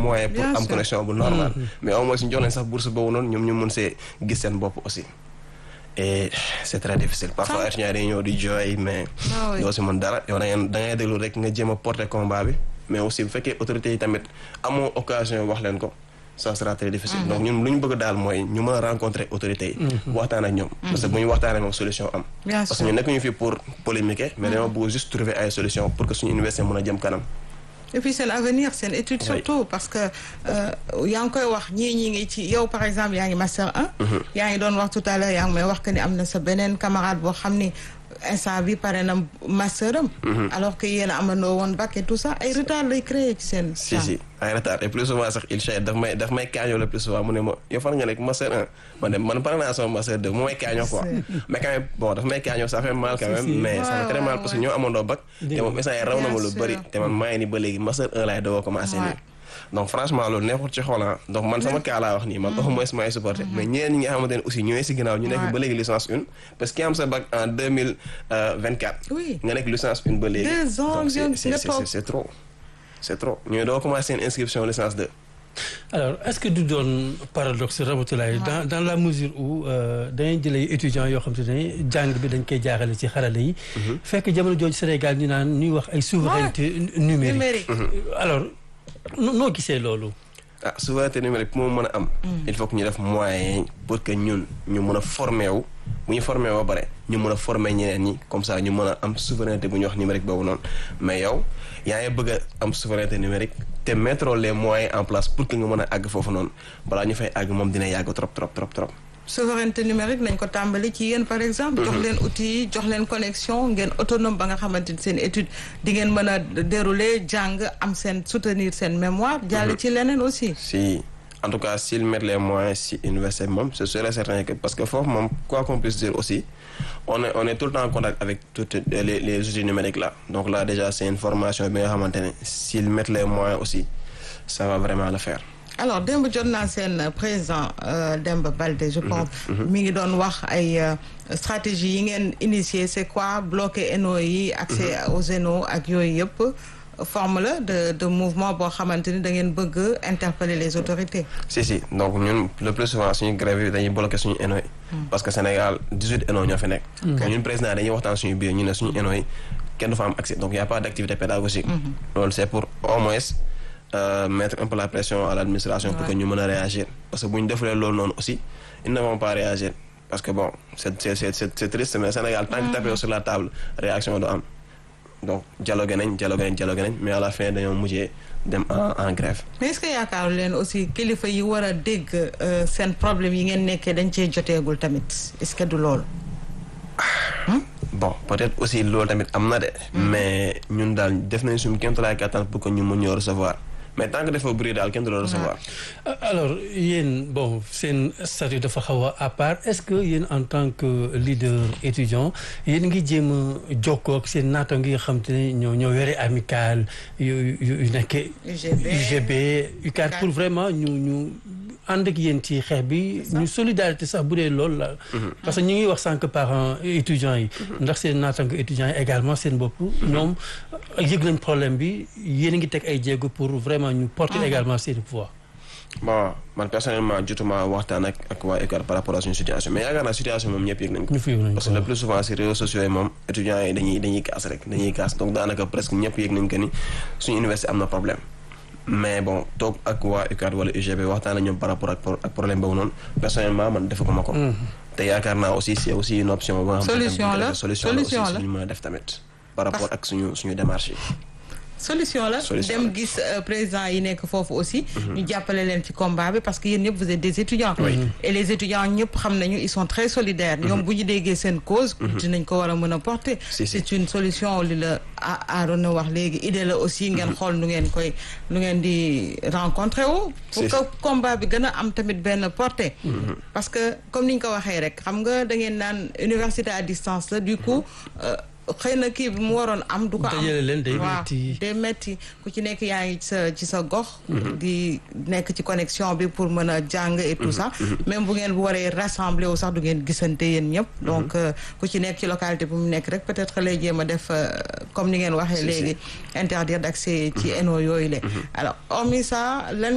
moyen pour am connexion bu normal mais au moins ñu jox leen sax bourse boobu noonu ñoom ñu mun see gis seen bopp aussi et c'est très difficile parfois étudiants dañuy ñëw di jooy mais doo si mën dara yow da ngay da ngay déglu rek nga jéem a porter combat bi mais aussi bu fekkee autorités yi tamit amoo occasion wax leen ko ça sera très difficile donc ñun lu ñu bëgg daal mooy ñu mën a rencontrer autorités yi waxtaan ak ñoom parce que bu ñu waxtaanee moom solution am parce que ñu nekk ñu fi pour polémiquer mais dañoo bëgg juste trouver ay solution pour que suñu université mën a jëm kanam et puis seen avenir seen étude surtout parce que yaa ngi koy wax ñii ñi ngi ci yow par exemple yaa ngi master 1 yaa ngi doon wax tout à l'heure yaa ngi may wax que ni am na sa beneen camarade boo xam ni instant bi pare na master am alors que yéen a amandoo woon bac et tout ça ay retard lay créer ci seen si si ay retard et plus souvent sax il chait daf may daf may kaañoo le plus souvent mu ne ma yow fan nga nekk master 1 man de man pare naa sama master 2 mu may kaañoo quoi mais quand même bon daf may kaañoo ça fait mal quand même mais ça fait très mal parce que ñoo amandoo bac te moom instant yi raw na ma lu bëri te man maa ngi ni ba léegi master 1 laay doog a commencé nii donc franchement loolu neexul ci xoola donc man sama cas laa wax nii man au moins maay supporté mais ñeneen ñi nga xamante ne aussi ñooy si ginnaaw ñu nekk ba léegi licence une parce que ki am sa bac en deux mille vingt quatre nga nekk licence une ba léegi donc c'est c'est trop c'est trop ñooy doo commencé seen inscription licence deux alors est-ce que du doon paradoxe Ramatoulaye dans dans la mesure où dañuy jëlee étudiants yoo xam te ne jàng bi dañ koy jaaxale ci xarale yi fekk jamono jooju Sénégal ñu naan ñuy wax ay souveraineté numérique alors noo gisee loolu ah souveraineté numérique pour mu mën a am il faut que ñu def moyen pour que ñun ñu mën a formé wu bu ñu formé ba pare ñu mën a formé ñeneen ñi comme ça ñu mën a am souveraineté bu ñu wax numérique boobu noonu mais yow yaa ngi bëgg a am souveraineté numérique te mettre les moyens en place pour que nga mën a àgg foofu noonu balaa ñu fay àgg moom dina yàgg trop trop trop trop souveraineté numérique nañ ko tàmbali ci yéen par exemple jox leen outils yi jox leen connexion ngeen autonome ba nga xamante ni seen étude di ngeen mën a dérouler jàng am seen soutenir seen mémoire jàll ci leneen aussi si en tout cas s'ils mettent les moyens si université moom c'est sûr et certain que parce que foofu moom quoi qu'on puisse dire aussi on est on est tout le temps en contact avec toutes les les outils numériques là donc là déjà c'est une formation bi nga xamante ne s'ils mettent les moyens aussi ça va vraiment le faire alors démb jot naa seen président Demba Baldé je pense mi ngi doon wax ay stratégie yi ngeen initié c'est quoi bloquer ENO yi accès aux ENO ak yooyu yëpp forme la de de mouvement boo xamante ni da ngeen bëgg interpeller les autorités si si donc ñun le plus souvent suñu grève yi dañuy bloquer suñu ENO yi parce que Sénégal 18 ENO ñoo fi nekk ñun président dañuy waxtaan suñu biir ñu ne suñu ENO yi kenn du fa am accès donc y a pas d'activité pédagogique loolu c'est pour au moins Euh, mettre un peu la pression à l'administration pour que ñu mën a réagir parce que bu ñu defulee loolu noonu aussi ils ne vont pas réagir parce que bon c'est c'est c'est c'est triste mais Sénégal tant que tapé sur la table réaction du am donc dialogue nañ dialogue nañ dialogue nañ mais à la fin dañoo mujjee dem en en grève. mais est-ce que yaakaaru leen aussi kilifa yi war a dégg seen problème yi ngeen nekkee dañ cee joteegul tamit est-ce que du loolu. bon peut-être aussi loolu tamit am na de. mais ñun daal def nañ suñu kéemtalaay kattan pour que ñu mën ñoo recevoir. mais tant que dafa bëri daal kenn du la recevoir. alors yéen bon seen statut dafa xaw a à part est-ce que yéen en tant que leader étudiant yéen ngi jéem a jokkoo ak seen naataango yi nga xam te ne ñoo ñoo yore amical yu yu nekkee. UGB UGB UCAD pour vraiment ñu ñu ànd ak yéen ci xeex bi. ñu solidarité sax bu dee loolu la. parce que ñu ngi wax sànq parents étudiants yi. ndax seen naataango étudiants yi également seen bopp. ñoom yëg nañ problème bi yéen a ngi teg ay jéego pour vraiment. ñu porter également seen poids. bon man personnellement jotuma waxtaan ak ak waa UCAD par rapport à suñu situation mais yaakaar naa situation moom ñëpp yëg nañ ko. parce que le plus souvent si réseaux sociaux yi moom étudiants yi dañuy dañuy kaas rek dañuy kaas donc daanaka presque ñëpp yëg nañ que ni suñu université am na problème. mais bon toog ak waa UCAD wala UGB waxtaan ak ñoom par rapport ak problème boobu noonu personnellement man defaguma ko. te yaakaar naa aussi c'est aussi une option. solution la solution la aussi suñu mën a def tamit. par rapport ak suñu suñu démarche yi. solution la dem gis président yi nekk foofu aussi ñu jàppale leen ci combat bi parce que yéen ñëpp vous êtes des étudiants et les étudiants ñëpp xam nañu ils sont très solidaires ñoom bu ñu déggee seen cause dinañ ko war a mën a porter c'est une solution li la Arona wax léegi idée la aussi ngeen xool nu ngeen koy nu ngeen di rencontrer wu pour que combat bi gën a am tamit benn portée parce que comme ni ñu ko waxee rek xam nga da ngeen naan université à distance la du coup xëy na kii bi mu waroon am du ko am waaw day metti ku ci nekk yaa ngi sa ci sa gox di nekk ci connexion bi pour mën a jàng et tout ça même bu ngeen bu waree rassembler wu sax du ngeen gisante yéen ñëpp donc ku ci nekk ci localité bu mu nekk rek peut-être lay jéem a def comme ni ngeen waxee léegi interdire d'accès ci ENO yooyu la alors hormis ça